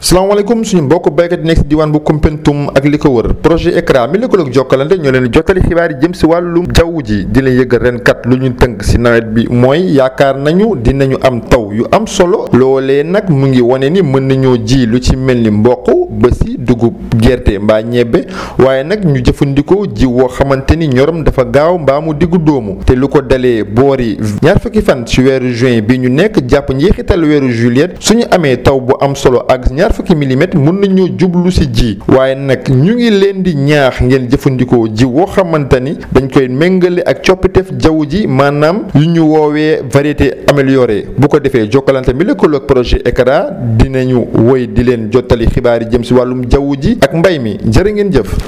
salaamaaleykum suñu mbokk béykat yi nekk si diwaan bu Koumpentoum ak li ko wër projet ECRA mi lëkkaloog Jokkalante ñoo leen jottali xibaar yi jëm si wàllum jaww ji di leen yëgal ren kat lu ñu tënk si nawet bi mooy yaakaar nañu dinañu am taw yu am solo loolee nag mu ngi wane ni mën nañoo ji lu ci mel ni mboq ba si dugub gerte mbaa ñebbe waaye nag ñu jëfandikoo ji woo xamante ni ñorom dafa gaaw mbaa mu diggu doomu te lu ko dalee boori ñaar fukki fan ci weeru juin bi ñu nekk jàpp njeexital weeru juillet suñu amee taw bu am solo ak ñaar fukki milimètres mën nañoo jublu si ji waaye nag ñu ngi leen di ñaax ngeen jëfandikoo ji woo xamante ni dañ koy méngale ak coppiteef jaww ji maanaam yu ñu woowee variété améliorée bu ko defee jokkalante mi lëkkaloog projet ECRA dinañu woy di leen jottali xibaar yi jëm si wàllum jaww ji ak mbay mi jërë ngeen jëf